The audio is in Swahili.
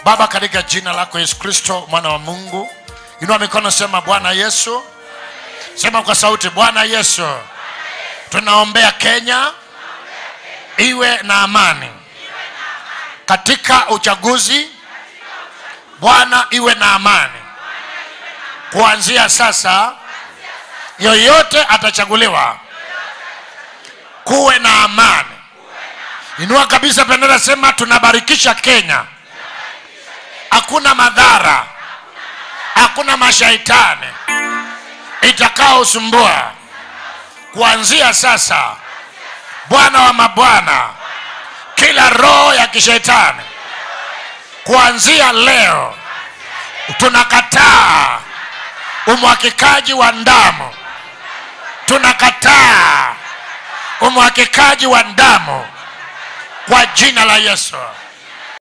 baba katika jina lako yesu kristo mwana wa mungu inua mikono sema bwana yesu sema kwa sauti bwana yesu tunaombea kenya iwe na amani katika uchaguzi bwana iwe na amani kuanzia sasa yoyote atachaguliwa kuwe na amani inua kabisa bendera sema tunabarikisha kenya hakuna madhara hakuna mashaitani itakaosumbua kuanzia sasa bwana wa mabwana kila roho ya kishetani kuanzia leo tunakataa umwakikaji wa damu tunakataa umwakikaji wa damu kwa jina la yesu